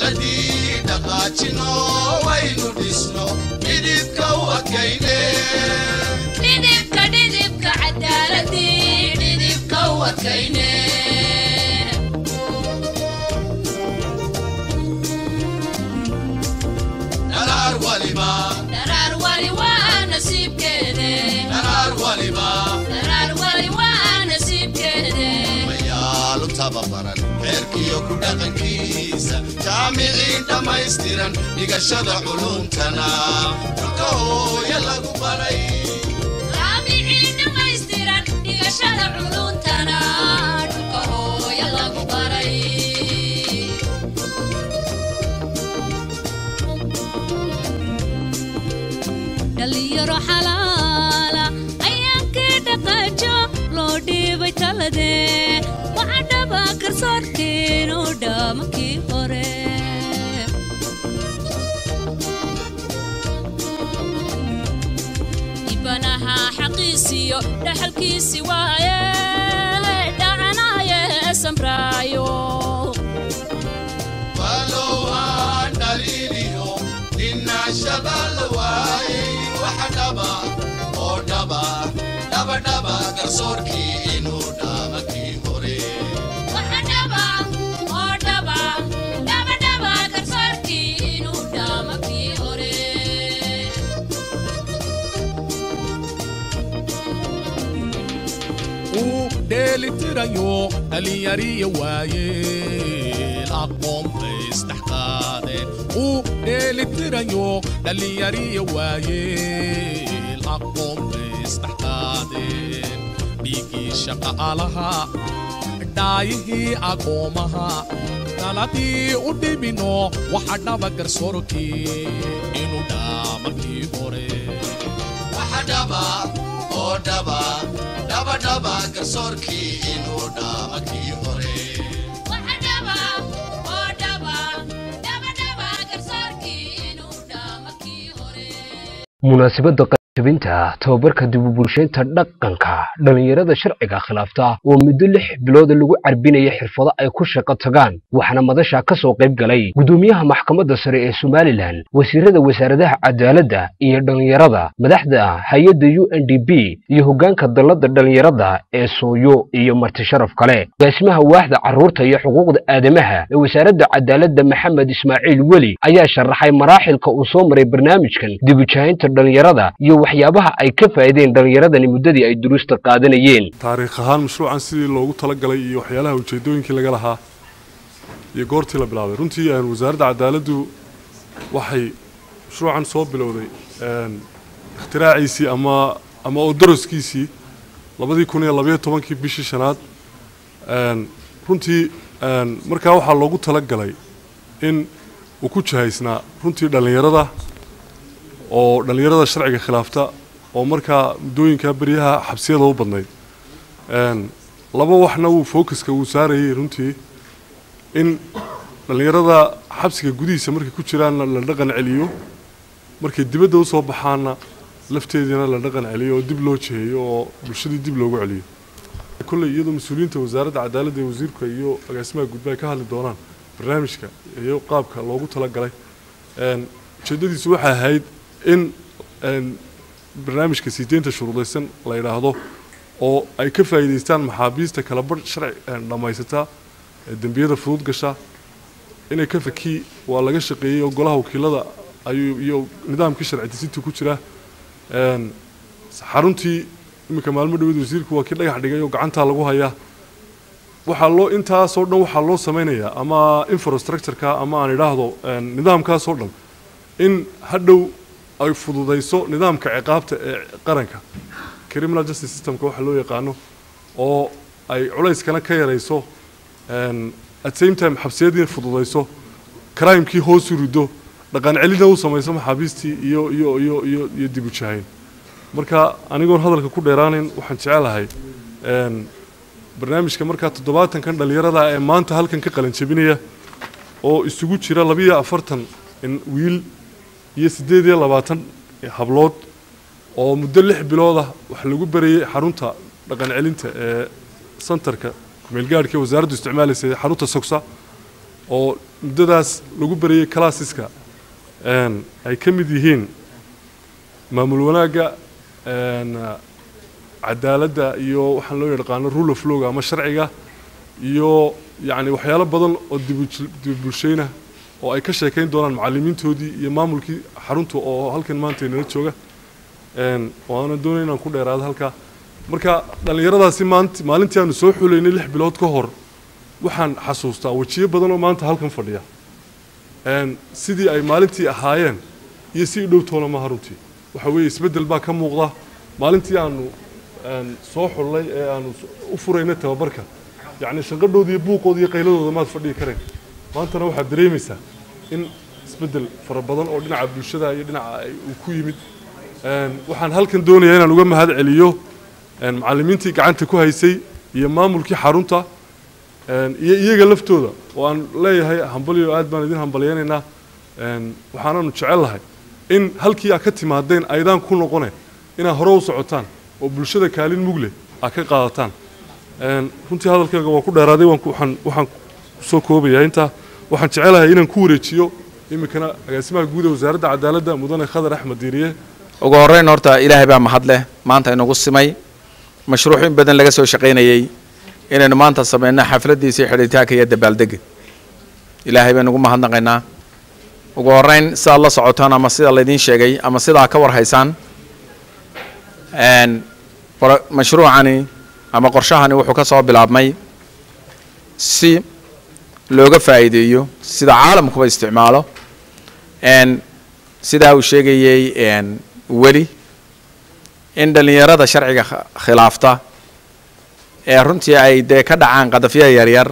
cadaaladii dhaqaajino waynu dhisno midibka u adkayne dhidibka dhidibka cadaaladii dhidibka u adkayne dharaar waliba dharaar wali waa nasiibkeede dharaar waliba dharaar wali waa nasiibkeede mayaalu tababaran xeerkiyo ku dhaqankiisa jaamiciin dhammaystiran dhigashada culuumtana dhulka hooya lagu baray jaamicii dhammaystiran dhigashada culuntana dhulka hooya lagu baray dhalinyaro xalaala ayaankii dhaqaajo loo dhiibay talade waxa dhaba karsoorkeenu dhaamakii hore ibanaha xaqiisiyo dhaxalkiisi waaye dhacanaye samraayo walowaan dhaliiliyo dhinaashada la waayey waxa dhaba oo dhaba dhabadhaba garsoorkii inuu dhaamakii hore waxa dhaba oo dhaba dhabadhaba karsoorkii inuu dhaamakii hore uu dheelitirayo dhalinyariya waayeel aqoon bay isdhexqaadeen uu dheelitirayo dhalinyariya waayeel aqoon bay isdhexqaadeen dhiiggii shaqaalaha dhaayihii aqoomaha daladii u dhibino waxa dhaba garsoorkii inuu dhaamakii hore waxa dhaba oo dhaba dhabadhaba garsoorkii inuu dhaamakii hore waxa dhaba oo dhaba dhabadhaba karsoorkii inuu dhaamakii hore munaasabadda qaybinta tababarka dib u bulshaynta dhaqanka dhallinyarada sharciga khilaafta oo muddo lix bilooda lagu carbinaya xirfado ay ku shaqo tagaan waxaana madasha ka soo qayb galay gudoomiyaha maxkamadda sare ee somalilan wasiirada wasaaradaha cadaaladda iyo dhallinyarada madaxda hay-adda u n d b iyo hoggaanka dallada dhallinyarada ee sooyo iyo marti sharaf kale agaasimaha waaxda carruurta iyo xuquuqda aadamaha ee wasaaradda cadaaladda maxamed ismaaciil weli ayaa sharaxay maraaxilka uu soo maray barnaamijkan dib u jahaynta dhallinyarada iyo waxyaabaha ay ka faa'iideen dhallinyaradani muddadii ay duruusta qaadanayeen taariikh ahaan mashruucan sidii loogu talagalay iyo waxyaalaha ujeedooyinkii laga lahaa iyo goortii la bilaabay runtii een, wasaaradda cadaaladdu waxay mashruucan soo bilowday een, ikhtiraackiisii ama ama oo daraskiisii labadii kun iyo labayo tobankii bishii shanaad een, runtii een, markaa waxaa loogu talagalay in uu ku jahaysnaa runtii dhallinyarada oo dhallinyarada sharciga khilaafta oo markaa muddooyinkaa beryaha xabsiyada u badnayd Een, laba waxna wuu focuska uu saarayay runtii in dhallinyarada xabsiga gudihiisa markay ku jiraanna la dhaqan celiyo markay dibadda usoo baxaanna lafteediina la dhaqan celiyo oo dib loo jiheeyo oo bulshadii dib loogu celiyo kolley iyadoo mas-uuliyiinta wasaaradda cadaaladda ee wasiirka iyo agaasimaha gudba ay ka hadli doonaan barnaamijka iyo qaabka loogu talagalay Een, ujeeddadiisu waxay ahayd in een, barnaamijka siideynta shuruudaysan la yidhaahdo oo ay ka faa'iidaystaan maxaabiista kala badh sharci een, dhammaysata ee dembiyada fudud gasha inay ka fakii waa laga shaqeeyey oo golaha wakiilada ayuu iyo nidaamkii sharci disinta ku jira Een, xaruntii iminka maalmo dhaweed wasiirku waa kii dhagax dhigay oo gacantaa lagu hayaa waxaa loo intaasoo dhan waxaa loo samaynayaa ama infrastructureka ama aan idhaahdo een, nidaamkaasoo dhan in hadhow ay fududayso nidaamka ciqaabta ee qaranka criminal justice systemka waxa loo yaqaano oo ay culayskana ka yarayso een, at same time xabsiyadiina fududayso crimekii hoos u rido dhaqan celina u samayso maxaabiistii iyo iyo iyo iyo iyo dib u jahayn marka anigoon hadalka ku dheeraanin waxaan jecelahay een, barnaamijka markaa toddobaatankan dhallinyarada ee maanta halkan ka qalin jebinaya oo isugu jira labiyo afartan in wiil iyo siddeed iyo labaatan hablood oo muddo lix bilood ah wax lagu barayay xarunta dhaqan celinta ee santarka kumeelgaadhka ee wasaaraddu isticmaalaysa ee xarunta sogsa oo muddadaas lagu barayay classeska een, ay ka mid yihiin maamul wanaagga een, cadaaladda iyo waxaan loo yaqaano rule of lawga ama sharciga iyo yacni waxyaalo badan oo dibu- dibubulshayna oo ay ka sheekayn doonaan macallimiintoodii iyo maamulkii xarunta oo halkan maanta inala jooga een, waana doonay inaan ku dheeraado halkaa marka dhallinyaradaasi maant maalintii aanu soo xulaynay lix bilood ka hor waxaan xasuustaa wejiyo badan oo maanta halkan fadhiya een, sidii ay maalintii ahaayeen iyo si dhow toona maaha runtii waxa weeye isbeddel baa ka muuqda maalintii aanu een, soo xullay ee aanu s- u furaynay tababarka yacni shanqadhooda iyo buuqooda iyo qayladooda maad fadhiyi kareen maantana waxaad dareemaysaa in isbeddel fara badan oo dhinaca bulshada iyo dhinaca ay uu ku yimid Een, waxaan halkan doonayaa inaan uga mahad celiyo een, macallimiintii gacanta ku haysay iyo maamulkii xarunta een, iyo iyaga laftooda oo aan leeyahay hambalyo aad baan idin hambalyaynaynaa een, waxaanaanu jecel lahay in halkii aad ka timaadeen aydaan ku noqone inaad hore u socotaan oo bulshada kaalin mugle aad ka qaadataan Een, runtii hadalkayga waa ku dheeraaday waan ku- waxaan waxaan kusoo koobayaa intaa waxaan jecelahay inaan ku wareejiyo iminkana agaasimaha guud ee wasaaradda cadaaladda mudane khadar axmed diiriye ugu horreyn horta ilaahay baa mahad leh maanta inagu simay mashruuc in badan laga soo shaqaynayey inaynu maanta samayno xafladdiisa xidhitaanka iyo dabaaldega ilaahay baynu ugu mahadnaqaynaa ugu horreyn sidaad la socotaan ama sida laydiin sheegay ama sidaa ka war haysaan een, boro- mashruucani ama qorshahani wuxuu ka soo bilaabmay si looga faa'iideeyo sida caalamkuba isticmaalo een, sidaa uu sheegayey een, weli in dhallinyarada sharciga kh- khilaafta ee runtii ay dee ka dhacaan qadafyo yaryar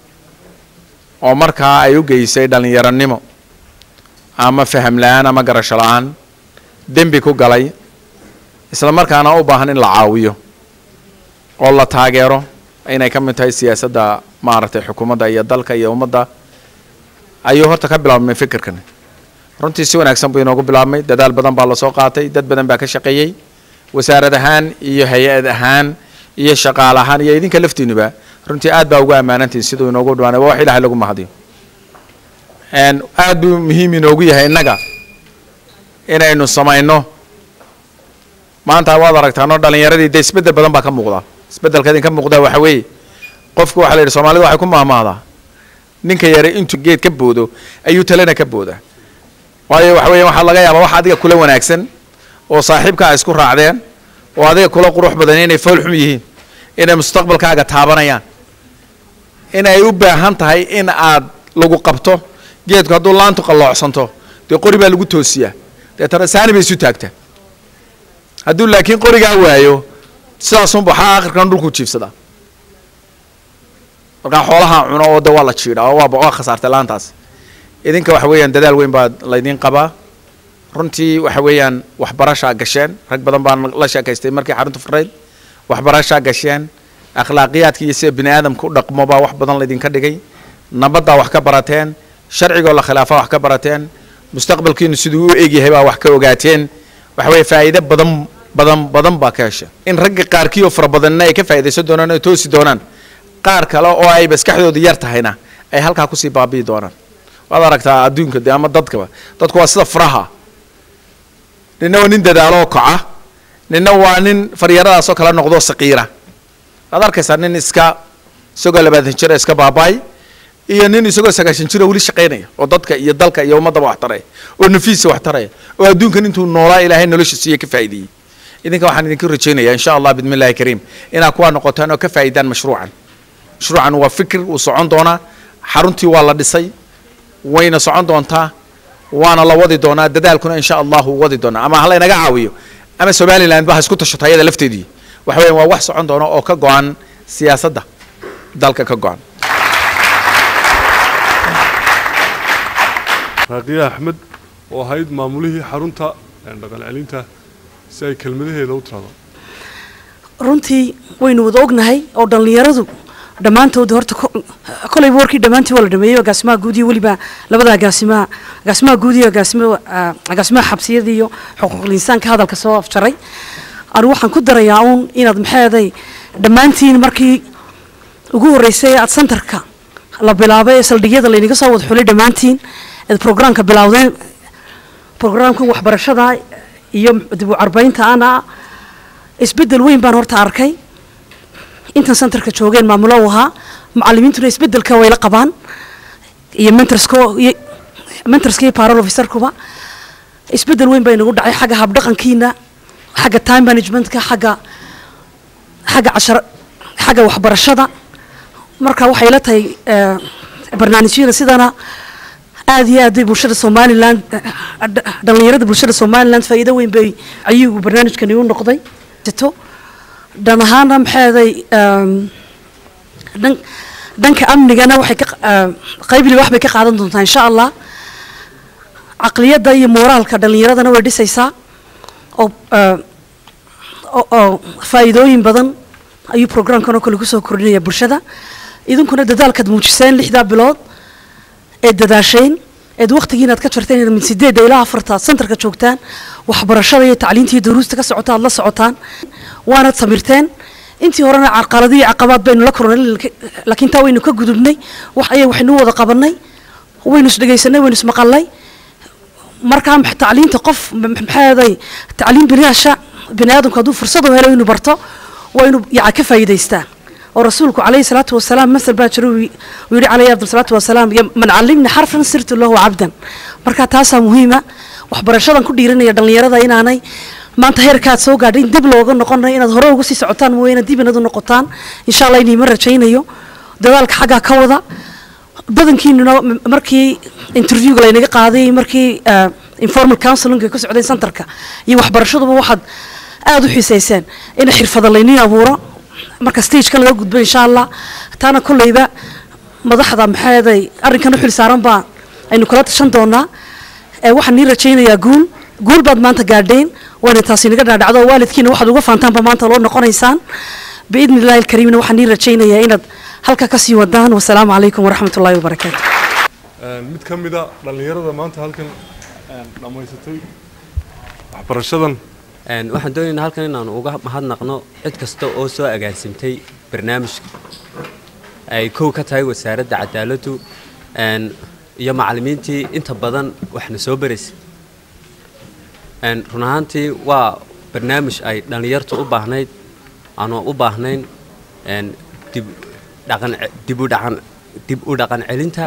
oo markaa ay u geysay dhallinyaronimo ama faham la-aan ama garasho la-aan dembi ku galay isla markaana u baahan in la caawiyo oo la taageero inay ka mid tahay siyaasadda maaragtay xukuumadda iyo dalka iyo ummadda ayuu horta ka bilaabmay fikirkan runtii si wanaagsan buu inoogu bilaabmay dadaal badan baa lasoo qaatay dad badan baa ka shaqeeyey wasaarad ahaan iyo hay-ad ahaan iyo shaqaale ahaan iyo idinka laftiinuba runtii aad baa ugu ammaanantihin siduu inoogu dhawaanay waa wax ilaahay lagu mahadiyo Een, aad buu muhiim inoogu yahay innaga inaynu samayno maanta waad aragtaanoo dhallinyaradii dee isbeddel badan baa ka muuqda isbeddelka idinka muuqda waxa weeye qofku waxaa la yidhi soomaalida waxay ku mahmahdaa ninka yare intuu geed ka boodo ayuu talena ka booda waayo waxa weeye waxaa laga yaabaa wax adiga kula wanaagsan oo saaxiibka ay isku raacdeen oo adiga kula qurux badan inay fool xum yihiin inay mustaqbalkaaga taabanayaan in ay u baahan tahay in aad lagu qabto geedku hadduu laantu qalloocsanto dee qori baa lagu toosiyaa deetana saani bay isu taagtaa hadduu laakiin qorigaa waayo sidaasunba waxaa akhirkan dhulku jiibsadaa markaa xoolaha cuno oo de waa la jiidhaa oo waa waa khasaartay laantaas idinka waxa weeyaan dadaal weyn baa laydiin qabaa runtii waxa weeyaan waxbarashaa gasheen rag badan baan la sheekaystay markii xarunta furayd waxbarashaa gasheen akhlaaqiyaadka iyo sida bini aadamka u dhaqmo baa wax badan laydinka dhigay nabaddaa wax ka barateen sharcigoo la khilaafa wax ka barateen mustaqbalkiinu siduu u egyahay baa wax ka ogaateen waxa weeye faa'iido badan badan badan baa ka hesha in ragga qaarkii oo fara badanna ay ka faa'iidaysan doonaan ay toosi doonaan qaar kale oo ay maskaxdoodu yar tahayna ay halkaa kusii baabi'i doonaan waad aragtaa adduunka de ama dadkaba dadku waa sida furaha ninna waa nin dadaaloo kaca ninna waa nin faryaradaasoo kala noqdo saqiira waad arkaysaa nin iska isagoo labaatan jira iska baaba'ay iyo nin isagoo sagaashan jira weli shaqaynaya oo dadka iyo dalka iyo ummaddaba wax taraya oo nafiisa wax taraya oo adduunkan intuu noolaa ilaahay nolosha siiye ka faa'iideeyey idinka waxaan idinka rajaynayaa insha allah bidmi illahi kariim inaad kuwaa noqotaan oo ka faa'iidaan mashruucan mashruucan waa fikir uu socon doonaa xaruntii waa la dhisay wayna socon doontaa waana la wadi doonaa dadaalkuna insha allah wuu wadi doonaa ama halaynaga caawiyo ama somaliland ba ha isku tashato ayada lafteedii waxa weeyaan waa wax socon doona oo ka go-an siyaasadda dalka ka go-an raaqiya axmed oo ahayd maamulihii xarunta dhaqan celinta si ay kelmadaheeda u tirado runtii waynu wada ognahay oo dhallinyaradu dhammaantood horta ko- kolayba warkii dhammaantii waa la dhameeyey agaasimaha guud iyo weliba labada agaasimaha agaasimaha guud iyo agaasima ah, agaasimaha xabsiyada iyo xuquuqul insaanka hadalka soo afjaray anigu waxaan ku darayaa uun inaad maxeeday dhammaantiin markii ugu horreysay aad santarka la bilaabay ee saldhigyada laynaga soo wada xulay dhammaantiin eed programka bilowdeen programkan waxbarashada iyo dib u carbaynta ana isbeddel weyn baan horta arkay intan centerka joogeen maamulo u ahaa macallimiintuna isbeddelka way la qabaan iyo mentorsko iyo mentorska iyo parol officerkuba isbeddel weyn baa inagu dhacay xagga habdhaqankiina xagga time managementka xagga xagga cashar xagga waxbarashada marka waxay la tahay eh, barnaamijyada sidana aad iyo aad bay bulshada somaliland eh, dh- dhallinyarada bulshada somaliland faa'iido weyn bay ayuu barnaamijkani u noqday sito dhan ahaana maxeeday em, dhan dhanka amnigana waxay ka eh, qaybli wax bay ka qaadan doontaa insha allah caqliyadda iyo mooraalka dhallinyaradana way dhisaysaa oo eh, oo oo faa'iidooyin badan ayuu programkan oo kale kusoo kordhinaya bulshada idinkuna dadaalkaad muujiseen lixdaa bilood eed dadaasheen eed waqtigiina aad ka jarteen inaad min sideedda ilaa afarta centerka joogtaan waxbarashada iyo tacliinta iyo duruusta ka socota aad la socotaan waanaad samirteen intii horena carqalado iyo caqabaad baynu la kulnay laakiin taa waynu ka gudubnay wax ayay waxaynu wada qabanay waynu isdhegaysanay waynu ismaqalnay markaa max- tacliinta qof m- maxaaday tacliin binaasha bini aadamku hadduu fursad u helo inuu barto waa inuu yaca ka faa'iidaystaa oo rasuulku calayhi salaatu wasalaam masal baa jira uu yi- uu yidhi calayhi afdal salaatu wasalaam "Ya man callimni xarfan sirtu lahu cabdan marka taasaa muhiima waxbarashadan ku dhiiranaya dhallinyarada inaanay maanta heerkaad soo gaadhay in dib looga noqonayo inaad hore uga sii socotaan mooye inaad dib inaad u noqotaan insha allah inayma rajaynayo dadaalka xaggaa ka wada badankiinuna m- markii interviewga laynaga qaaday markii eh, informal counseling ay ku socdeen centerka iyo waxbarashaduba waxaad aada u xiisayseen in xirfada layniin abuuro marka stagekan laga gudbo insha allah taana kolleyba madaxda maxaaday arrinkan u xil saaran baa aynu kala tashan doonaa ee waxaan nii rajaynayaa guul guul baad maanta gaadheen waana taasi naga dhaadhacdo oo waalidkiina waxaad uga faantaanba maanta loo noqonaysaan biidni illaahi alkariimna waxaan nii rajaynayaa inaad halka ka sii wadaan wasalaamu calaykum waraxmat ullaahi wabarakaatu Een, mid ka mid a dhallinyarada maanta halkan een, dhammaysatay waxbarashadan Een, waxaan doonaynaa halkan inaanu uga mahadnaqno cid kasta oo soo agaansimtay barnaamijka ay kow ka tahay wasaaradda cadaaladdu een, iyo macallimiintii inta badan waxna soo baraysay Een, run ahaantii waa barnaamij ay dhallinyartu u baahnayd aanu u baahnayn een, dib dhaqan dib u dhaqan dib u dhaqan celinta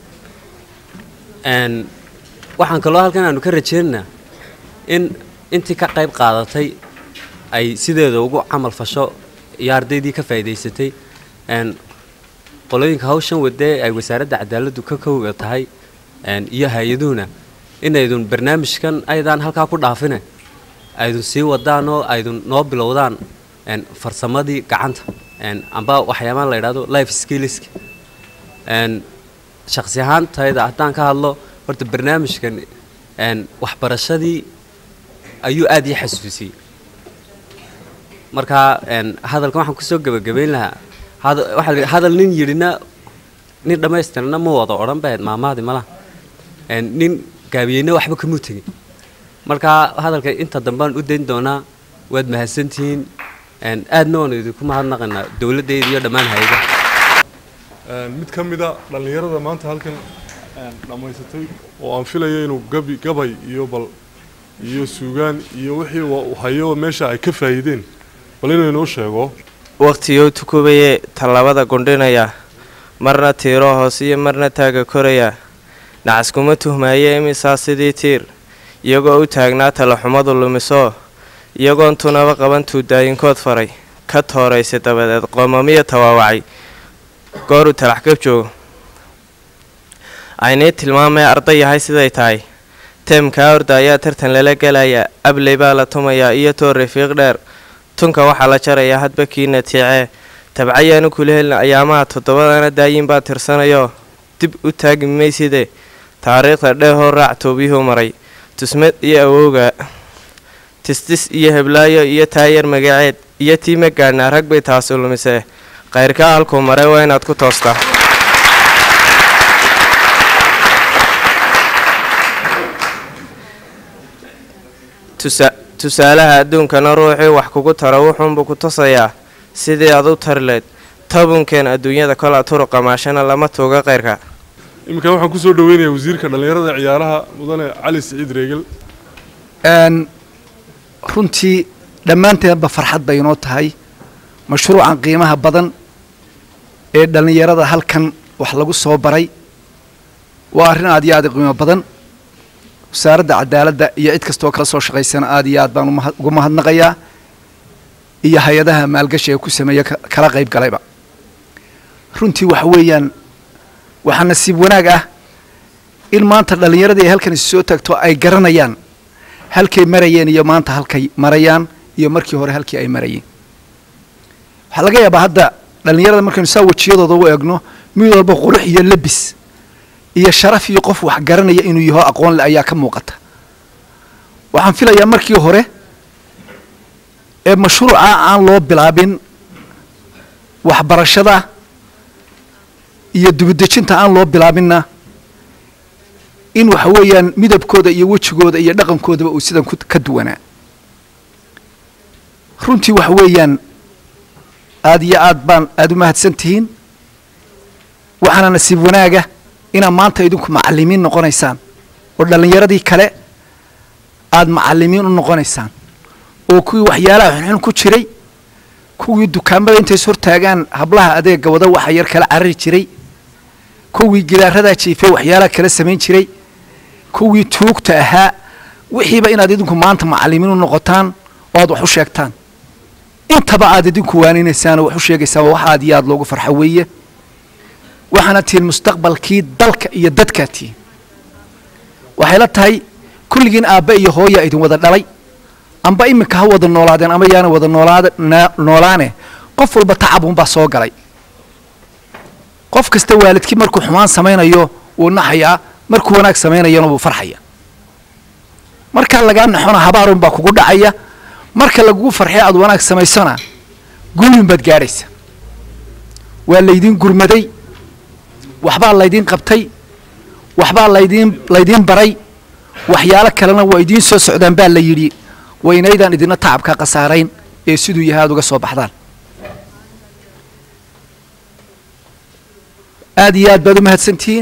Een, waxaan kaloo halkan aanu ka rajaynaynaa in intii ka qayb qaadatay ay sideeda ugu camal fasho iyo ardaydii ka faa'iidaysatay een, qolooyinka hawshan wadee ay wasaaradda cadaaladdu ka kowga tahay een, iyo hay-aduhuna inaydun barnaamijkan aydaan halkaa ku dhaafine aydun sii wadaan oo aydun noo bilowdaan een, farsamadii gacanta een, amba waxyaabaha la yidhahdo life skillska een, shakhsi ahaantayda haddaan ka hadlo horta barnaamijkan een, waxbarashadii ayuu aad ii xasuusiyey marka een, hadalkan waxaan kusoo gebagabayn lahaa hada- waxaa la yidhi, hadal nin yidhina nin dhammaystirna ma wada odhan bahayd maamaadi malaha Een, nin gaabiyeyna waxba kamuu tegin marka hadalka inta dambaan u dayn doonaa waad mahadsantihiin Een, aadna waan idinku mahadnaqaynaa dowladdeeda iyo dhammaan hay-adaha Een, mid ka mid a dhallinyarada maanta halkan een, dhammaysatay oo aan filayo inuu gabi gabay iyo bal iyo suugaan iyo wixii wa- uu hayo meesha ay ka faa'iideen bal inuu inoo sheego wakhtiguu tukubayee tallaabada gundhinaya marna tiiro hoos iyo marna taaga koraya nacas kuma tuhmaaye imisaa sidii tiir iyagoo u taagnaa talaxumadu lumiso iyagoon tunaba qaban tuudaayinkood faray ka tooraysa dabadeed qoomamiya tawaawacay gooruu talax gab joogo aynii tilmaamee arday yahay siday tahay teemkaa orda ayaa tartan lala gelaya abley baa la tumayaa iyo toor rafiiq dheer tunka waxaa la jarayaa hadba kiina tiicee tabcayaanu kula helin ayaamaha toddobadana daayin baa tirsanayo dib u taagi mayside taariikhda dheehoo raac toobiyuhu maray tusmad iyo awowga tistis iyo heblaayo iyo taayar magaceed iyo tii ma gaadhnaa rag bay taasi lumisee kayrkaa halkuu maray waa inaad ku toostaa tusa tusaalaha adduunkana ruuxii wax kugu tara wuxuunbuu ku tusayaa sidii aad u tarileed tobankeen adduunyada kolaa turuqa maashana lama tuuga qayrka iminkan waxaan kusoo dhaweynayaa wasiirka dhallinyarada ee ciyaaraha mudane cali siciid reegel n runtii dhammaanteenba farxad bay inoo tahay mashruucan qiimaha badan ee dhallinyarada halkan wax lagu soo baray waa arrin aad iyo aad u qiimo badan wasaaradda cadaaladda iyo cid kastoo kala soo shaqaysana aad iyo aad baan umahad- ugu mahadnaqayaa iyo hay-adaha maalgashi ee ku sameeya ka- kala qayb galayba runtii waxa weeyaan waxaa nasiib wanaag ah in maanta dhallinyaradii ay halkan isu soo tagto ay garanayaan halkay marayeen iyo maanta halkay marayaan iyo markii hore halkii ay marayeen waxaa laga yaabaa hadda dhallinyarada markaynu saa wejiyadooda u eegno mid walba qurux iyo lebis iyo sharaf iyo qof wax garanaya inuu yaho aqoon le ayaa ka muuqata waxaan filayaa markii hore ee mashruuca aan loo bilaabin waxbarashada iyo dubadejinta aan loo bilaabinna in waxa weeyaan midabkooda iyo wejigooda iyo dhaqankoodaba uu sidan ku- ka duwanaa runtii waxa weeyaan aad iyo aad baan aada u mahadsan tihiin waxaana nasiib wanaaga inaad maanta idinku macalimiin noqonaysaan oo dhallinyaradii kale aad macalimiin u noqonaysaan oo kuwii waxyaalaha xunxun ku jiray kuwii dukaamada intay is hortaagaan hablaha adeega wada waxa yar kala carari jiray kuwii gidaaradaa jiifay waxyaalaha kala samayn jiray kuwii tuugta ahaa wixiiba inaad idinku maanta macalimiin u noqotaan oo aad wax u sheegtaan intaba aad idinku waaninaysaan oo wax u sheegaysaan waa wax aad iyo aad loogu farxo weeye waxaana tihiin mustaqbalkii dalka iyo dadkaa tihiin waxay la tahay kulligiin aabbe iyo hooya idin wada dhalay amba iminka ha wada noolaadeen ama yaana wada noolaada na- noolaane qof walba tacab unbaa soo galay qof kasta waalidkii markuu xumaan samaynayo wuu naxayaa markuu wanaag samaynayana wuu farxaya markaa lagaa naxona habaarun baa kugu dhacaya marka lagugu farxee aad wanaag samaysona guulin baad gaadhaysa waa laydiin gurmaday waxbaa laydiin qabtay waxbaa laydiin laydiin baray waxyaalo kalena waa idiin soo socdaan baa la yidhi waynaydaan idina tacabka khasaarayn ee siduu yahay aad uga soo baxdaan aad iyo aad baad u mahadsantihiin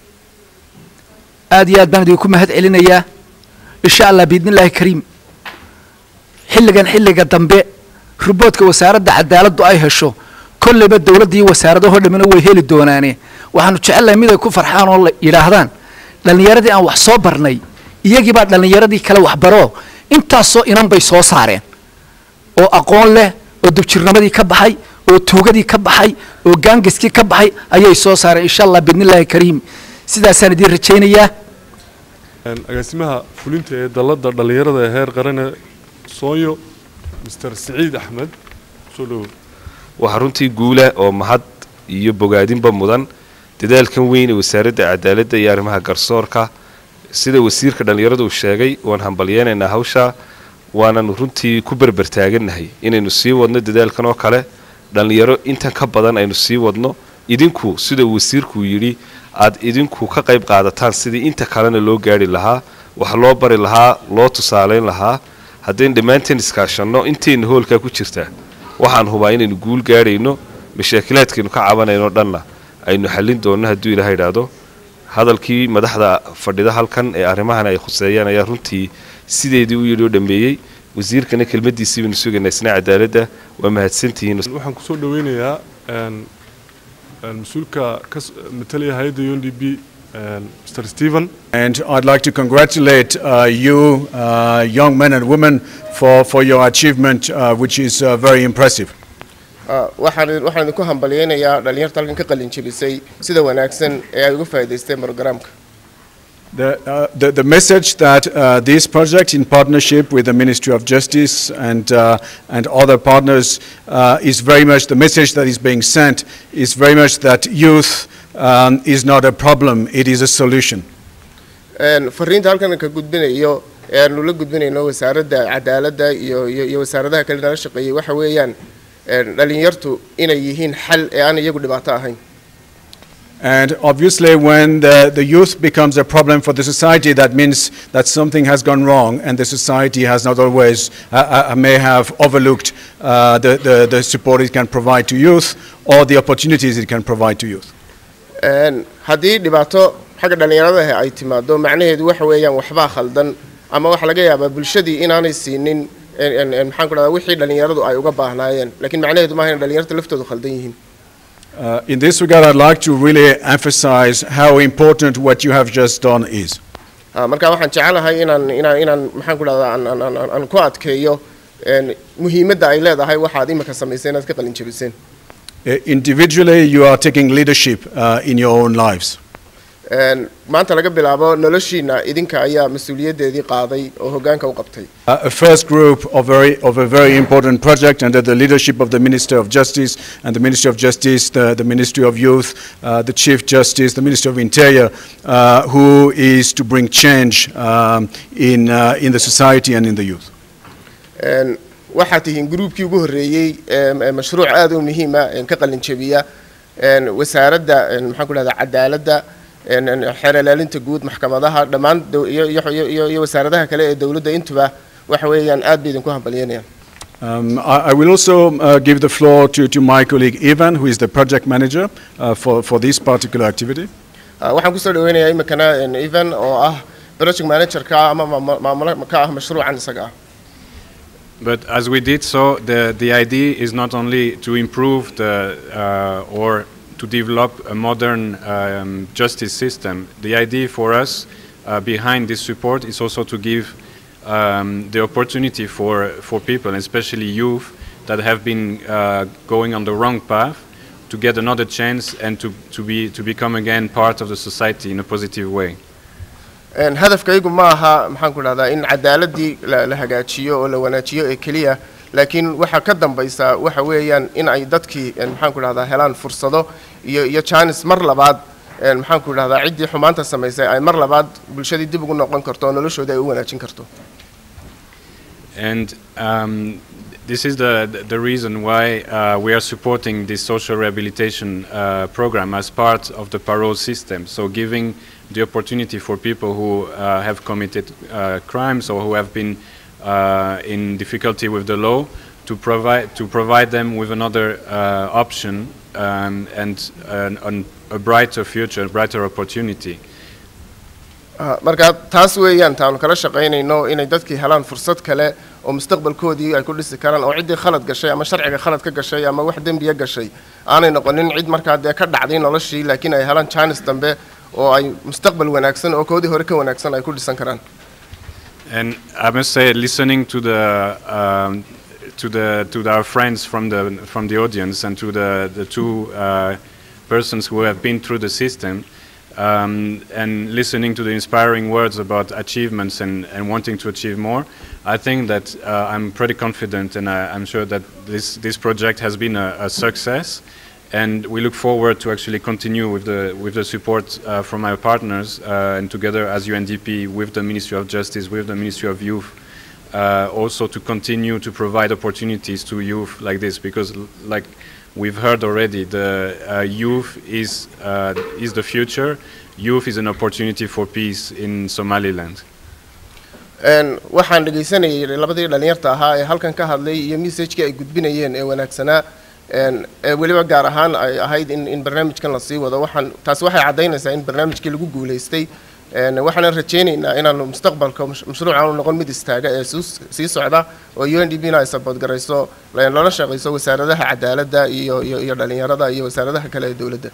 aad iyo aad baan idinku mahad celinayaa insha allah biidni illaahi kariim xilligan xilliga dambe ruboodka wasaaradda cadaaladdu ay hesho kolleyba dowladda iyo wasaaradahoo dhammina way heli doonaane waxaanu jecelnahay mid ay ku farxaan oo la yidhaahdaan dhallinyaradii aan wax soo barnay iyagii baa dhallinyaradii kale waxbaroo intaasoo inan bay soo saareen oo aqoon leh oo dubjirnimadii ka baxay oo tuugadii ka baxay oo gaangaskii ka baxay ayay soo saareen insha allah biidni illaahi kariim sidaasaan idiin rajaynayaa Een, agaasimaha fulinta ee dalladda dhallinyarada ee heer qarane soonyo mr siciid axmed soo dhowow waxaa runtii guula oo mahad iyo bogaadinba mudan dadaalkan weyn ee wasaaradda cadaaladda iyo arrimaha garsoorka sida wasiirka dhallinyaradu uu sheegay waan hambalyeenaynaa hawsha waananu runtii ku berbertaagannahay inaynu sii wadno dadaalkan oo kale dhallinyaro intan ka badan aynu sii wadno idinku sida uu wasiirkuu yidhi aad idinku ka qayb qaadataan sidii inta kalena loo gaari lahaa wax loo bari lahaa loo tusaalayn lahaa haddaynu dhammaanteen iskaashanno intayna hoolkaa ku jirtaa waxaan hubaa inaynu guul gaadhayno mashaakilaadkaynu ka cabanayno dhanna aynu xallin doonno hadduu ilaaha idhaahdo hadalkii madaxda fadhida halkan ee arrimahan ay khuseeyaan ayaa runtii sideedii u yidhi oo dhammeeyey wasiirkana kelmaddiisii baynu sugaynaa isna cadaaladda waa mahadsantihiin waxaan kusoo dhaweynayaa een, een, mas-uulka ka s- matalaya hay-adda u n d b een, mr stephen And I'd like to congratulate uh, you, uh, young men and women, for, for your achievement, uh, which is uh, very impressive. Ah, waxaan waxaan idinku hambalyeynayaa dhallinyarta halkan ka qalin jebisay sida wanaagsan ee ay uga faa'iidaysteen programka The, uh, the, the message that uh, this project, in partnership with the Ministry of Justice and, uh, and other partners, uh, is very much the message that is being sent is very much that youth um, is not a problem, it is a solution. Een, fariinta halkan ka gudbinayo ee aanu la gudbinayno wasaaradda cadaaladda iyo iyo iyo wasaaradaha kale nala shaqeeyey waxa weeyaan een, dhallinyartu inay yihiin xal ee aan iyagu dhibaato ahayn And obviously, when the, the youth becomes a problem for the society, that means that something has gone wrong, and the society has not always, uh, uh, may have overlooked uh, the, the, the support it can provide to youth or the opportunities it can provide to youth. Een, haddii dhibaato xagga dhallinyarada ay timaado macnaheedu waxa weeyaan waxbaa khaldan ama waxaa laga yaabaa bulshadii inaanay siinin een, een, een, maxaan ku dhahdaa wixii dhallinyaradu ay uga baahnaayeen laakiin macnaheedu maaha in dhallinyarta laftoodu khaldan yihiin Uh, in this regard, I'd like to really emphasize how important what you have just done is. Ah, marka waxaan jecelahay inaan inaan inaan maxaan ku dhahdaa aan- aan- aan aan- aan ku adkeeyo een, muhiimadda ay leedahay waxaad imika samaysay inaad ka qalin jebiseen Uh, individually, you are taking leadership uh, in your own lives. Een, maanta laga bilaabo noloshiina idinka ayaa mas-uuliyaddeedii qaaday oo hoggaanka u qabtay Uh, a first group of, very, of a very important project under the leadership of the Minister of Justice and the Ministry of Justice, the, the Ministry of Youth, uh, the Chief Justice, the Minister of Interior, uh, who is to bring change um, in, uh, in the society and in the youth. Een, waxaad tihiin gruubkii ugu horreeyey ee ee mashruuc aad u muhiima een ka qalin jebiya een wasaaradda een maxaan ku dhahdaa cadaaladda een een xeer ilaalinta guud maxkamadaha dhammaan dow- iyo iyo iyo- iyo iyo wasaaradaha kale ee dowladda intuba waxa weeyaan aad bay idinku hambalyanayaan Um, I, I will also uh, give the floor to, to my colleague Ivan, who is the project manager uh, for, for this particular activity. Ah, waxaan kusoo dhaweynayaa iminkana een evan oo ah project managerka ama maamul- maamula ka ah mashruucan isaga ah But as we did so, the, the idea is not only to improve the, uh, or to develop a modern um, justice system. The idea for us uh, behind this support is also to give um, the opportunity for, for people, especially youth, that have been uh, going on the wrong path, to get another chance and to, to, be, to become again part of the society in a positive way. Een, hadafkaygu ma aha maxaan ku dhahdaa in cadaaladii la la hagaajiyo oo la wanaajiyo ee keliya laakiin waxa ka dambaysa waxa weeyaan in ay dadkii een, maxaan ku dhahdaa helaan fursado iyo iyo jaanis mar labaad een, maxaan ku dhahdaa ciddii xumaanta samaysay ay mar labaad bulshadii dib ugu noqon karto oo noloshooda ay u wanaajin karto And um, this is the, the reason why uh, we are supporting this social rehabilitation uh, program as part of the parole system. So giving the opportunity for people who uh, have committed uh, crimes or who have been uh, in difficulty with the law to provide, to provide them with another uh, option um, and an, an, a brighter future, a brighter opportunity. Ah, marka taas weeyaan taanu kala shaqaynayno inay dadkii helaan fursad kale oo mustaqbalkoodii ay ku dhisi karaan oo ciddii khalad gashay ama sharciga khalad ka gashay ama wax dembiya gashay aanay noqonin cid markaa dee ka dhacday noloshii laakiin ay helaan jaanis dambe oo ay mustaqbal wanaagsan oo koodii hore ka wanaagsan ay ku dhisan karaan And I must say, listening to the um, to the to our friends from the from the audience and to the the two uh, persons who have been through the system, um, and listening to the inspiring words about achievements and, and wanting to achieve more, I think that uh, I'm pretty confident, and I, I'm sure that this this project has been a, a success. And we look forward to actually continue with the with the support uh, from our partners uh, and together as UNDP with the Ministry of Justice, with the Ministry of Youth, uh, also to continue to provide opportunities to youth like this because, l- like we've heard already, the uh, youth is uh, is the future. Youth is an opportunity for peace in Somaliland. Een, waxaan dhegaysanayay labadii dhalinyarta ahaa ee halkan ka hadlay iyo messagekii ay gudbinayeen ee wanaagsanaa een, ee weliba gaar ahaan ay ahayd in, in barnaamijkan la sii wado waxaan taasi waxay caddaynaysaa in barnaamijkii lagu guulaystay een, waxaanan rajaynaynaa inaanu mustaqbalka mash- mashruucan u noqon mid istaaga ee suus- sii socda oo u n d b na ay sabood garayso la- lala shaqayso wasaaradaha cadaaladda iyo iyo iyo dhalinyarada iyo wasaaradaha kale ee dowladda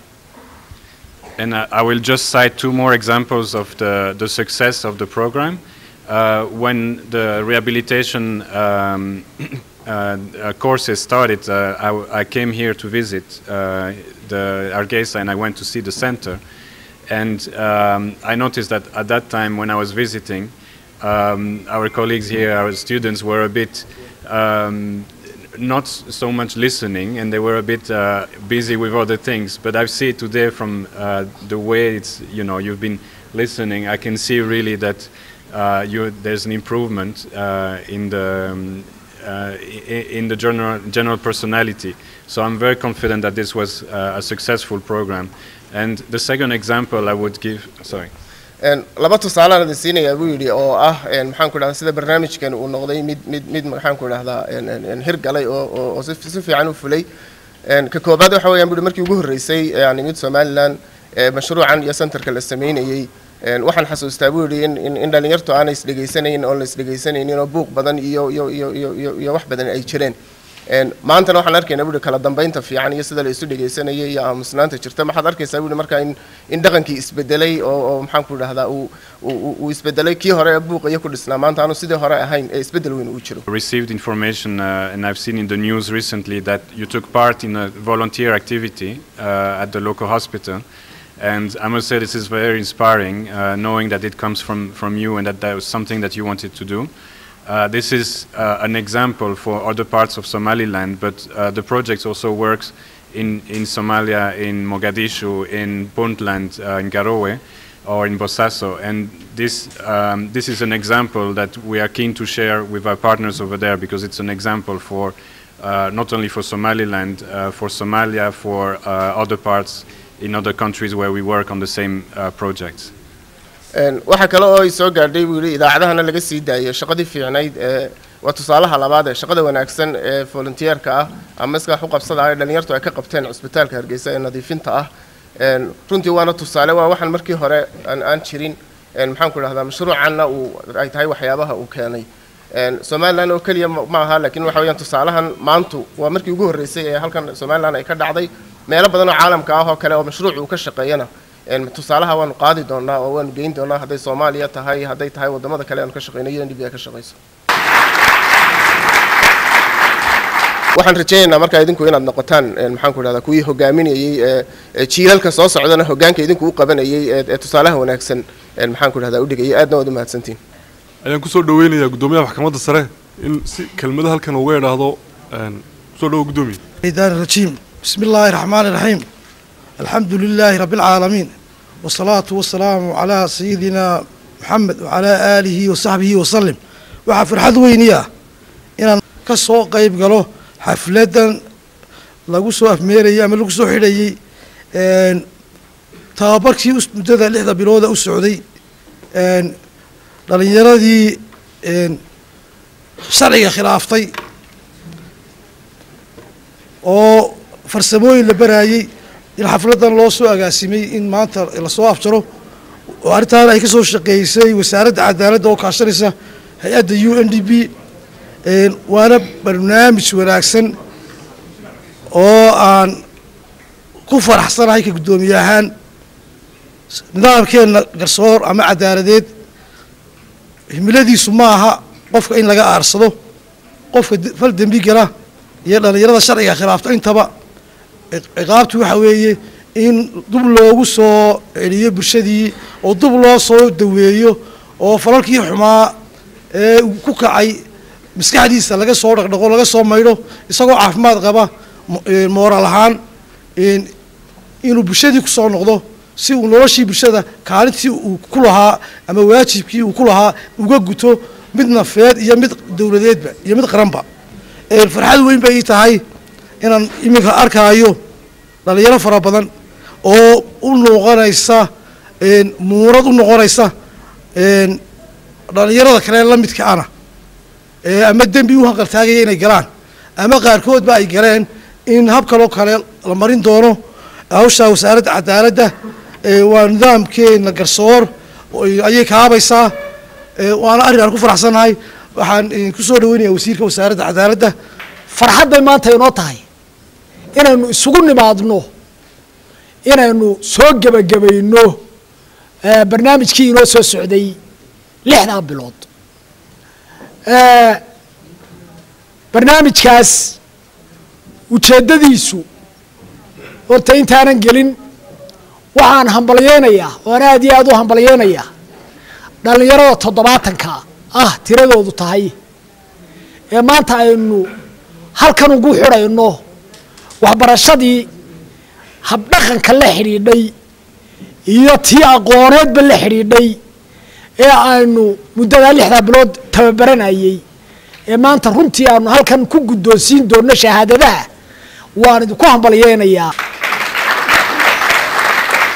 And I, I will just cite two more examples of the, the success of the program. Uh, when the rehabilitation um, uh, uh, courses started, uh, I, w- I came here to visit uh, the Argesa and I went to see the center. And um, I noticed that at that time when I was visiting, um, our colleagues here, our students were a bit um, not so much listening and they were a bit uh, busy with other things. But I see today from uh, the way it's, you know, you've been listening, I can see really that uh, you, there's an improvement uh, in the um, uh, i- in the general general personality. So I'm very confident that this was uh, a successful program. And the second example I would give, sorry. Een, laba tusaalaan idin siinayaa buu yidhi oo ah een, maxaan ku idhahdaa sida barnaamijkan uu noqday mid mid mid maxaan ku idhahdaa een, een, een hirgalay oo oo oo si si fiican u fulay Een, ka koobaad waxa weeyaan buu yidhi markii ugu horreysay ee aan imid somalilan ee mashruucan iyo centerka la sameynayey een, waxaan xasuustaa buu yidhi in in in dhallinyartu aanay isdhegaysanaynin oon la isdhegaysanaynin oo buuq badan iyo iyo iyo iyo iyo iyo wax badan ay jireen Een, maantana waxaan arkaynaa buuhi kala dambeynta fiican iyo sida la isu dhegaysanayay iyo aamusnaanta jirta waxaad arkaysaa buuhi marka in in dhaqankii isbedelay oo oo maxaan ku idhahdaa uu uu uu isbedelay kii hore ee buuqa iyo ku dhisnaa maanta aanu sidii hore ahayn ee isbedel weyn uu jiro received information uh, and I've seen in the news recently that you took part in a volunteer activity uh, at the local hospital. And I must say this is very inspiring, uh, knowing that it comes from, from you and that that was something that you wanted to do. Uh, this is uh, an example for other parts of Somaliland, but uh, the project also works in, in Somalia, in Mogadishu, in Puntland, uh, in Garowe, or in Bosaso. And this, um, this is an example that we are keen to share with our partners over there because it's an example for uh, not only for Somaliland, uh, for Somalia, for uh, other parts in other countries where we work on the same uh, projects. Een, waxaa kale oo ay soo gaadhay buu yidhi idaacadahana laga sii daayay shaqadii fiicnayd ee waa tusaalaha labaad ee shaqada wanaagsan ee volunteerka ah ama iskaax u qabsada ah ee dhallinyartu ay ka qabteen cusbitaalka hargeysa ee nadiifinta ah Een, runtii waana tusaale waa waxaan markii hore aan aan jirin een, maxaan ku idhahdaa mashruucanna uu ay tahay waxyaabaha uu keenay Een, somaliland oo keliya ma ma aha laakiin waxa weeyaan tusaalahan maantu waa markii ugu horreysay ee halkan somaliland ay ka dhacday meelo badan oo caalamka ah oo kale oo mashruuc uu ka shaqeeyana een, tusaalaha waanu qaadi doonaa oo waanu geyn doonaa hadday soomaaliya tahay hadday tahay wadamada kale aanu ka shaqeyno iyo ndb ay ka shaqeyso waxaan rajaynaynaa markaa idinku inaad noqotaan een, maxaan ku idhahdaa kuwii hogaaminayey ee ee jiilalka soo socdana hogaanka idinku u qabanayey ee ee tusaalaha wanaagsan een, maxaan ku idhahdaa u dhigayay aadna waad u mahadsantihin ayaan kusoo dhaweynayaa guddoomiyaha maxkamadda sare in si kelmado halkan uga idhaahdo een, kusoo dhawo guddoomiye الشيطان الرجيم بسم الله الرحمن الرحيم الحمد لله رب العالمين والصلاة والسلام على سيدنا محمد وعلى آله وصحبه وسلم waxaa farxad weyniya inaan ka soo qayb galo xafladan lagu soo afmeerayay ama lagu soo xidhayey een, tababarkii us- muddada lixda bilooda u socday een, dhalinyaradii een, sharciga khilaaftay oo farsamooyin la baraayey in xafladan loo soo agaasimay in maanta lasoo afjaro oo arrintaana ay ka soo shaqeysay wasaaradda cadaaladda oo kaashanaysa hay-adda u n d b een, waana barnaamij wanaagsan oo aan ku faraxsanahay ka guddoomiye ahaan nidaamkeenna garsoor ama cadaaladeed himiladiisu ma aha qofka in laga aarsado qofka de- fal dembi gala iyo dhallinyarada sharciga khilaafta intaba ciq- ciqaabtu waxa weeye in dub loogu soo celiyo bulshadii oo dub loo soo daweeyo oo falalkii xumaa ee uu ku kacay maskaxdiisa laga soo dhaqdhaqo laga soo maydho isagoo caafimaad qaba mo- ee, mooraal ahaan een, inuu bulshadii ku soo noqdo si uu noloshii bulshada kaalintii uu ku lahaa ama waajibkii uu ku lahaa uga guto mid nafeed iyo mid dowladeedba iyo mid qaranba Een, farxad weyn bay ii tahay inaan iminka arkaayo dhalinyaro fara badan oo u noqonaysa een, muunad u noqonaysa een, dhalinyarada kale la midka ana ee ama dembi u hanqaltaagaya inay galaan ama qaarkoodba ay galeen in hab kaloo kale la marin doono hawsha wasaaradda cadaaladda ee waa nidaamkeena garsoor oo ayay kaabaysaa ee waana arrin aan ku faraxsanahay waxaan eh, ku soo dhaweynayaa wasiirka wasaaradda cadaaladda farxad bay maanta inoo tahay inaynu isugu nimaadno inaynu soo gebagabayno eh, barnaamijkii inoo soo socday lixdaa bilood Eh, barnaamijkaas ujeeddadiisu horta intaanan gelin waxaan hambalyeynayaa oan aad iyo aad u hambalyeynayaa dhallinyarada toddobaatanka ah tiradoodu tahay ee maanta aynu halkan ugu xidhayno waxbarashadii habdhaqanka la xidhiidhay iyo tii aqooneedba la xidhiidhay ee aynu muddadaa lixdaa bilood tababaranayey ee maanta runtii aanu halkan ku guddoonsiin doonno shahaadadaha waan idinku hambalyeynayaa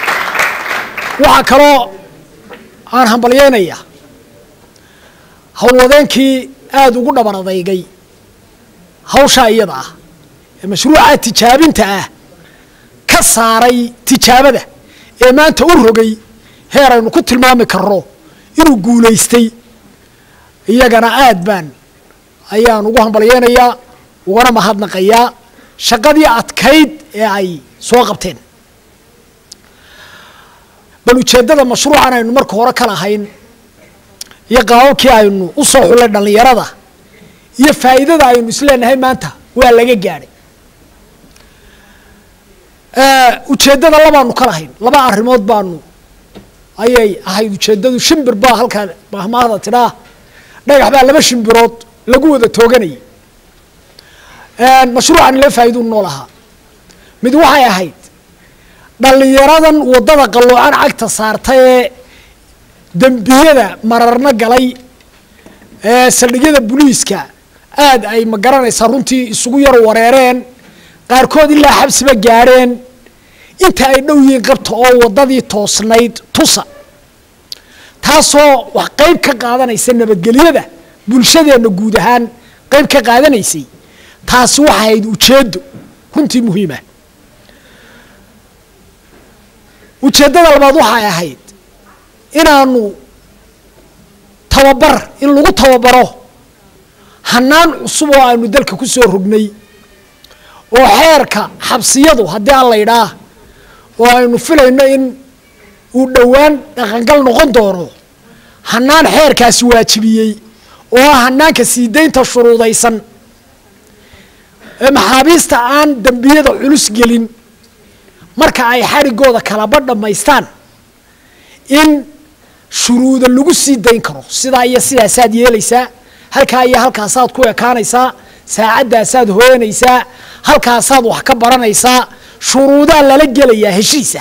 waxaa kaloo aan hambalyeynayaa howlwadeenkii aada ugu dhabar adeygay hawshaa iyada ah ee mashruuca tijaabinta ah ka saaray tijaabada ee maanta u rogay heer aynu ku tilmaami karno inuu guulaystay iyagana aad baan ayaan ugu hambalyeynayaa ugana mahadnaqayaa shaqadii adkayd ee ay soo qabteen bal ujeeddada mashruucan aynu marka hore ka lahayn iyo qaababkii aynu u soo xullay dhallinyarada iyo faa'iidada aynu isleenahay maanta waa laga gaadhay ujeeddada labaanu ka lahayn laba arrimood baanu ayay ahayd ujeeddadu shimbir baa halkaa mahmaahda tidhaa dhagax baa laba shimbirood lagu wada tooganayay mashruucan ila faa'iiduu nool ahaa mid waxay ahayd dhallinyaradan waddada qalloocan cagta saarta ee dembiyada mararna galay ee saldhigyada buliiska aad ay ma garanaysaa runtii isugu yar wareereen qaarkood ilaa xabsiba gaadheen inta ay dhow yihiin qabta oo waddadii toosnayd tusa taasoo wax qayb ka qaadanaysa nabadgelyada bulshadeenna guud ahaan qayb ka qaadanaysay taasi waxay ahayd ujeeddo runtii muhiima ujeeddada labaad waxay ahayd inaanu tababar in lagu tababaro hanaan cusub oo aanu dalka ku soo rognay oo xeerka xabsiyadu haddii aan la ydhaah oo aynu filayno in uu dhowaan dhaqangal noqon doono hanaan xeerkaasi waajibiyey oo ah hanaanka sii daynta shuruudaysan ee maxaabiista aan dembiyada culus gelin marka ay xadhigooda kalaba dhammaystaan in shuruuda lagu sii dayn karo sidaa iyo sidaasaad yeelaysaa halkaa iyo halkaasaad ku ekaanaysaa saacaddaasaad hooyanaysaa halkaasaad wax ka baranaysaa shuruudaa lala gelayaa heshiisa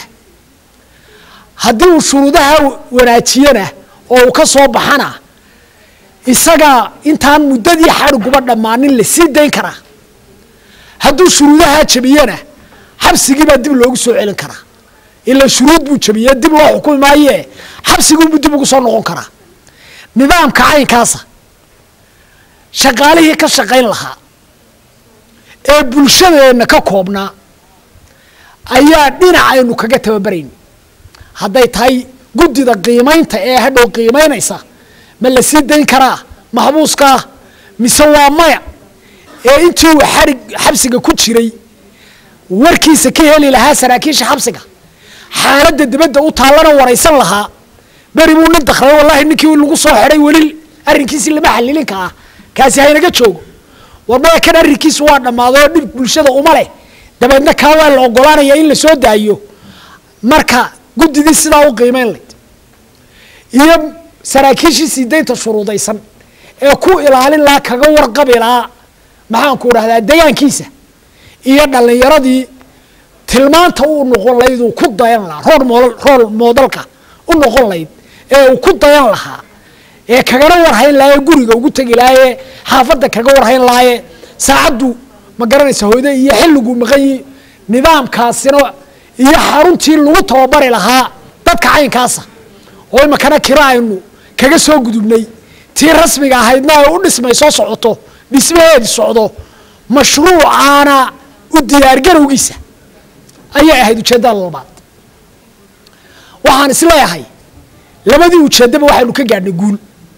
haddii uu shuruudaha wanaajiyana oo uu ka soo baxana isagaa intaan muddadii xadhiguba dhammaanin la sii dayn karaa hadduu shuruudahaa jabiyana xabsigiibaa dib loogu soo celin karaa ila shuruud buu jabiye dib loo xukumi maaye xabsiguubuu dib ugu soo noqon karaa nidaamka caynkaasa shaqaalihii ka shaqayn lahaa ee bulshadeenna ka koobnaa ayaa dhinacaynu kaga tababarayn hadday tahay guddida qiimaynta ee hadhow qiimaynaysa ma la sii dayn karaa maxbuuskaa mise waa maya ee intii uu xarig xabsiga ku jiray warkiisa ka heli lahaa saraakiisha xabsiga xaaladda dibadda u taallana waraysan lahaa beri buu nin dakray wallahi ninkii lagu soo xidhay weli arrinkiisii lama xalilinka ah kaasi haynaga joogo war maya kan arrinkiisu waa dhammaaday oo dhib bulshada uma leh dabeedna kaa waa la ogolaanaya in la soo daayo marka guddidii sidaa u qiimeyn layd iyo saraakiishii sii daynta shuruudaysan ee ku ilaalin lahaa kaga warqabi lahaa maxaanku dhahdaa degaankiisa iyo dhallinyaradii tilmaanta uu noqon layd uu ku dayan lahaa rool mool rool moodalka u noqon layd ee uu ku dayan lahaa ee kagana warhayn lahaa ee guriga ugu tegi lahaa ee xaafadda kaga warhayn lahaayee saacaddu ma garanaysa hooyde iyo xilliguu maqanyi nidaamkaasina iyo xaruntii lagu tababari lahaa dadka caynkaasa oo imakana kira aynu kaga soo gudubnay tii rasmiga ahaydna ay u dhismay soo socoto dhismaheedi socdo mashruucaana u diyaargarowgiisa ayay ahayd ujeeddada labaad waxaan isleeyahay labadii ujeeddaba waxaynu ka gaadhnay guul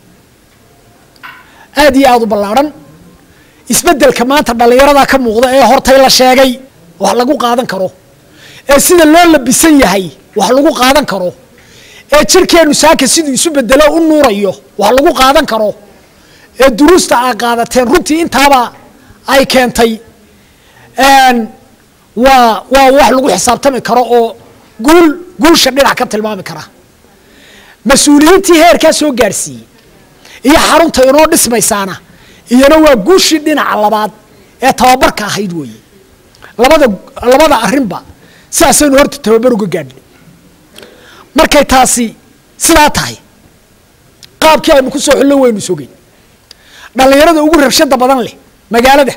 aad iyo aada u ballaadhan isbeddelka maanta dhallinyarada ka muuqda ee hortay la sheegay wax lagu qaadan karo ee sida loo labisan yahay wax lagu qaadan karo ee jirkeennu saaka siduu isu bedelo u nuurayo wax lagu qaadan karo ee duruusta aa qaadateen runtii intaaba ay keentay waa waa wax lagu xisaabtami karo oo guul guulsha dhinac ka tilmaami kara mas-uuliyiintii heerkaa soo gaadhsiiyey iyo xarunta inoo dhismaysaana iyana waa guushii dhinaca labaad ee tababarka ahayd weeye labada labada arrinba sidaasaynu horta tababar uga gaadhnay markay taasi sidaa tahay qaabkii aynu ku soo xullo waynu sogay dhallinyarada ugu rabshada badan leh magaalada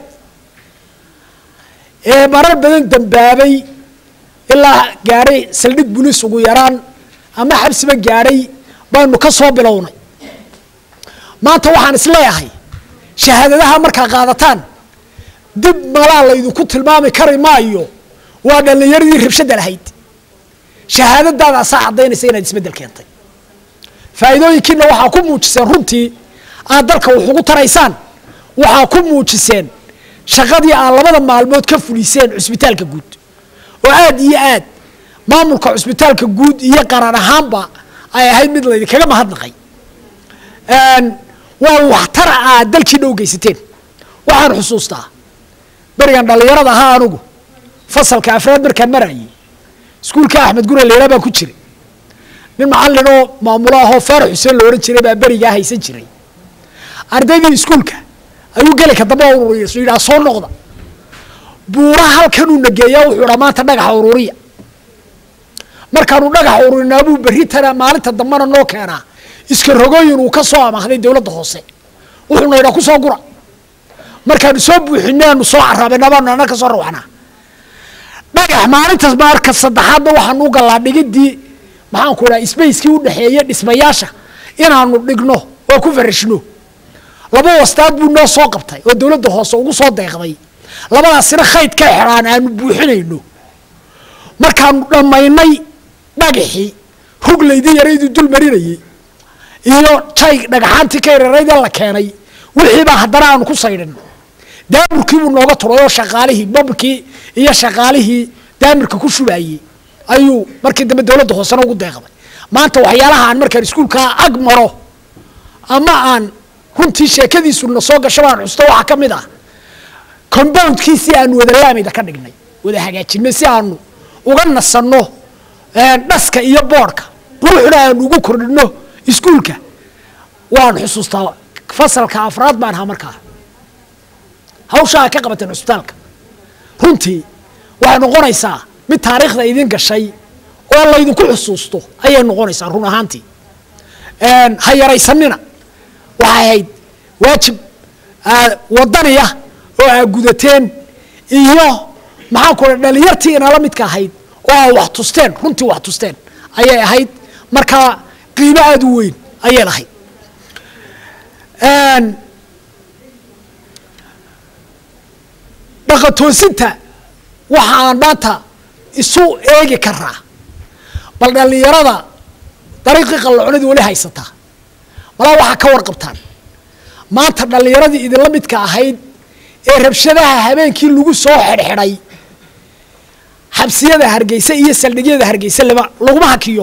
ee marar badan dambaabay ilaa gaadhay saldhig buliis ugu yaraan ama xabsiba gaadhay baynu ka soo bilownay maanta waxaan isleeyahay shahaadadaha markaa qaadataan dib malaa laydinku tilmaami kari maayo waa dhallinyaradii rabshadda lahayd shahaadadaadaasaa caddaynaysa inaad isbeddel keentay faa'iidooyinkiina waxaa ku muujiseen runtii aad dalka wax ugu taraysaan waxaa ku muujiseen shaqadii aad labada maalmood ka fuliseen cusbitaalka guud oo aad iyo aad maamulka cusbitaalka guud iyo qaran ahaanba ay ahayd mid laydinkaga mahadnaqay waa waxtara aad dalkiina u geysateen waxaan xusuustaa berigan dhallinyarada ahaa anugu fasalka afraad markaan marayay iskuulka axmed gure leela baan ku jiray nin macallin oo maamulo ahoo faarax xuseen la odhan jiray baa berigaa haysan jiray ardaydii iskuulka ayuu gelika dambe ururiya su yidhaha soo noqda buuraha halkanuu nageeyaa wuxuu idhaa maanta dhagaxa ururiya markaanu dhagaxa ururinaa buu berri tana maalinta dambena noo keenaa iska rogooyin uu ka soo amaahday dowladda hoose wuxuuna idhaa ku soo gura markaanu soo buuxinay aanu soo caraabayna baanu ana ka soo rawaxnaa dhagax maalintaas marka saddexaadna waxaanu u gallaa dhigidii maxaanku idhaha spacekii u dhexeeya dhismayaasha inaanu dhigno oo ku farashno laba wastaad buu noo soo qabtay oo dowladda hoose ugu soo deeqday labadaasina khayd ka xidhaan aanu buuxinayno markaanu dhammaynay dhagaxii ruglaydii yaraydii dul marinayay iyo jay dhagaxaantii ka yararaydee la keenay wixiibaa haddana aanu ku saydhin daamirkii buu nooga turay oo shaqaalihii babkii iyo shaqaalihii daamirka ku shubaayey ayuu markii dambe dowladda hoosena ugu deeqday maanta waxyaalaha aan markaan iskuulkaa ag maro ama aan runtii sheekadiisu na soo gasho baan xusto waxaa ka mid ah compoundkiisii aanu wada laamayda ka dhignay wada hagaajinay si aanu uga nasanno dhaska iyo boodhka quruxna aanu ugu kordhino iskuulka waan xusuustaa fasalka afraad baan ahaa markaa hawshaa ka qabateen cusbitaalka runtii waxay noqonaysaa mid taariikhda idin gashay oo laydinku xusuusto ayay noqonaysaa run ahaantii ha yaraysanina waxay ahayd waajib wadaniya oo aa gudateen iyo maxaanku raa dhalinyartii inala midka ahayd oo aa wax tusteen runtii wax tusteen ayay ahayd markaa qiimo aada u weyn ayay lahayd dhaqatoosinta waxaan maanta isu eegi karaa bal dhallinyarada dariiqii qalloconadii weli haysataa malaa waxaa ka warqabtaan maanta dhallinyaradii idinla midka ahayd ee rabshadaha habeenkii lagu soo xidhxidhay xabsiyada hargeysa iyo saldhigyada hargeysa lama laguma hakiyo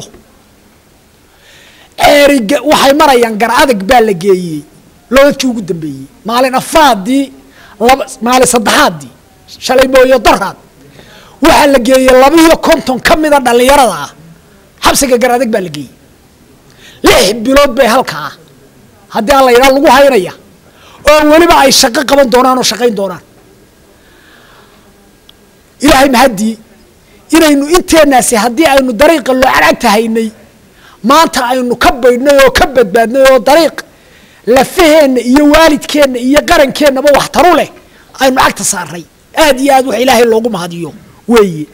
ceeriga waxay marayaan gar adag baa la geeyey loodadkii ugu dambeeyey maalin afaadii laba maalin saddexaadii shalay mooyo daraad waxaa la geeyey labiiyo konton ka mida dhallinyarada ah xabsiga gar adag baa la geeyey lix bilood bay halkaa haddii aan la yidhaha lagu haynaya oo weliba ay shaqo qaban doonaan oo shaqayn doonaan ilaahay mahaddii inaynu inteenaasi haddii aynu dariiqa loo cadcagta haynay maanta aynu ka baydhnay oo ka badbaadnay oo dariiq lafaheenna iyo waalidkeenna iyo qarankeenaba wax taru leh aynu cagta saarnay aad iyo aad wax ilaahay loogu mahadiyo weeye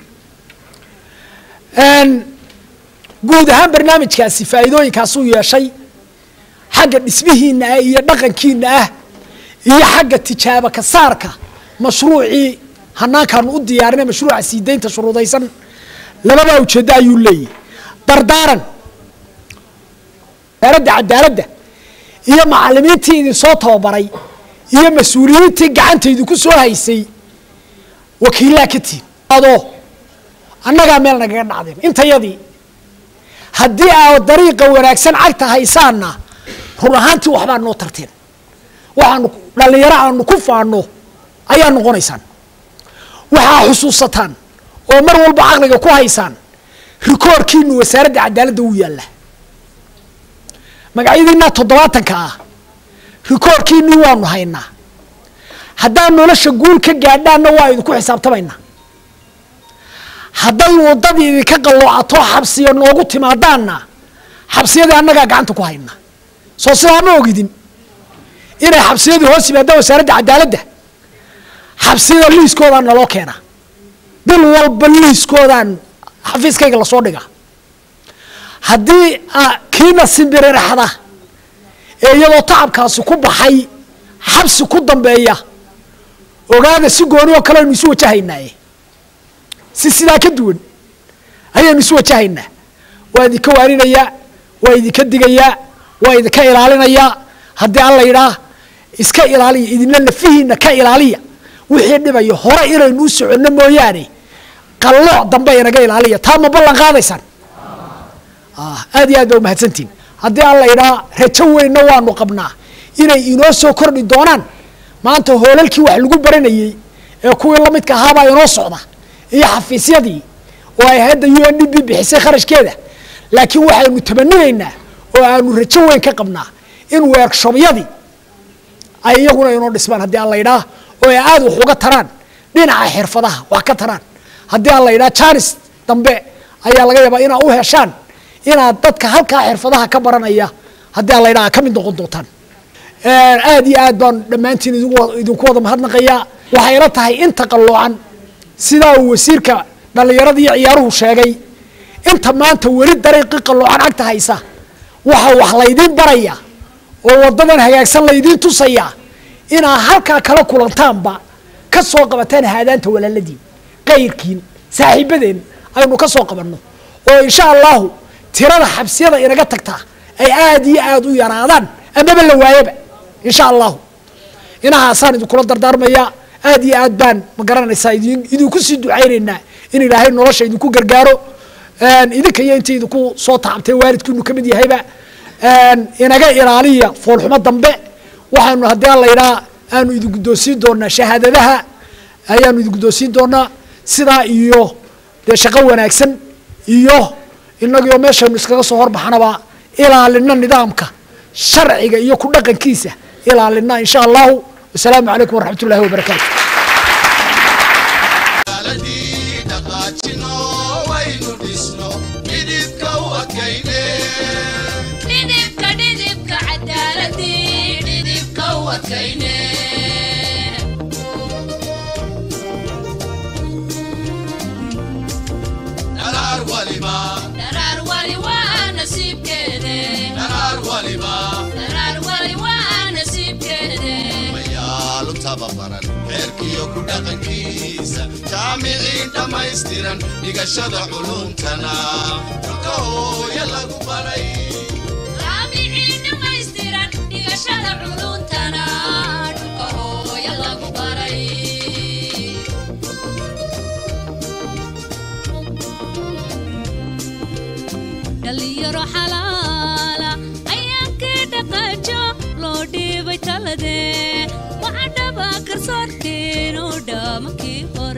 guud ahaan barnaamijkaasi faa'iidooyinkaasuu yeeshay xagga dhismihiinna ah iyo dhaqankiinna ah iyo xagga tijaabo ka saarka mashruucii hanaankaanu u diyaarinay mashruuca sii daynta shuruudaysan labada ujeeddo ayuu leeyahy dardaaran wasaaradda cadaaladda iyo macalimiintii idinsoo tababaray iyo mas-uuliyiintii gacanta idinku soo haysay wakiillaha ka tihin adoo annagaa meel nagaga dhacdeen intayadii haddii aad dariiqa wanaagsan cagta haysaanna run ahaantii waxbaa noo tarteen waxaanu dhallinyaro aanu ku faanno ayaa noqonaysaan waxaa xusuusataan oo mar walba caqliga ku haysaan rikoorkiinu wasaaradda cadaaladda uu yaalla magacyadiina toddobaatanka ah rikoorkiinii waanu haynaa haddaad nolosha guul ka gaadhaanna waa idinku xisaabtamaynaa hadday waddadii idinka qalloocato xabsiya noogu timaadaanna xabsiyadii annagaa gacanta ku haynaa soo sidaa ma ogidin inay xabsiyadii hoos yimaadaan wasaaradda cadaaladda xabsiyada liiskoodaan naloo keenaa bil walba liiskoodaan xafiiskayga lasoo dhigaa haddii ah, kiina simbiriraxda ee iyadoo tacabkaasi ku baxay xabsi ku dambeeya ogaada si gooni oo kale aynu isu wajahaynaaye si sidaa ka duwan ayaynu isu wajahaynaa waa idinka waarinayaa waa idinka digayaa waa idinka ilaalinayaa haddii alla yidhaah iska ilaaliya idinla lafihiina ka ilaaliya wixii dhibaya hore inaynu u soconno mooyaane qallooc dambe inaga ilaaliya taa ma ballan qaadaysaan Ah, aad iyo aad baa umahadsantihin haddii alla yidhaah rajo weynna waanu qabnaa inay inoo soo kordhi doonaan maanta hoolalkii wax lagu baranayey ee kuwii la midka ahaabaa inoo socda iyo xafiisyadii oo ay hadda u n d b bixisay kharashkeeda laakiin waxaynu tamaninaynaa oo aanu rajo weyn ka qabnaa in workshobyadii ay iyaguna inoo dhismaan haddii alla yidhaah oo ay aada wax uga taraan dhinaca xirfadaha wax ka taraan haddii alla yidhaah janis dambe ayaa laga yaabaa inaa u heshaan inaad dadka halkaa xirfadaha ka baranaya haddii alla yidhaah ka mid noqon doontaan aad iyo aad baan dhammaantiin idinku wa- idinku wada mahadnaqayaa waxay ila tahay inta qalloocan sidaa uu wasiirka dhallinyarada iyo ciyaaruhu sheegay inta maanta weli dariiqii qalloocan agta haysa waxa wax laydiin baraya oo wadadan hagaagsan laydiin tusaya inaa halkaa kala kulantaanba ka soo qabataan haadaanta walaaladiin qayrkiin saaxiibadeen aynu ka soo qabanno oo insha allahu tirada xabsiyada inaga tagtaa ay aad iyo aad u yaraadaan amaba la waayaba insha allahu inahaasaan idinkula dardaarmayaa aad iyo aad baan ma garanaysaa idin idinku sii ducaynaynaa in ilaahay nolosha idinku gargaaro idinka iyo intii idinku soo tacabtay waalidkiinu ka mid yahayba inaga ilaaliya foolxumo dambe waxaanu haddii alla yidhaha aanu idin guddoonsiin doonaa shahaadadaha ayaanu idin guddoonsiin doonaa sidaa iyo dee shaqo wanaagsan iyo inagio meeshaynu iskaga soo horbaxnaba ilaalina nidaamka sharciga iyo ku dhaqankiisa ilaalina insha allahu wasalaamu calaykum waraxmat ullahi wabarakaatu dhaqaajino waynu dhisno midibka u adkayne dhidibka dhidibka cadaaladii dhidibka u adkayne dharaar waliba dharaar wali waa nasiibkeede dharaar waliba dharaar wali waa nasiibkeede mayaalu tababaran xeerkiyo ku dhaqankiisa jaamiciin dhammaystiran dhigashada culuumtana dhulka hooya lagu baray jaamicii dhammaystiran dhigashada culuntana dhulka hooya lagu baray dhalinyaro xalaala ayaankii dhaqaajo loo dhiibay talade waxa dhaba karsoorkeenu dhaamakii hore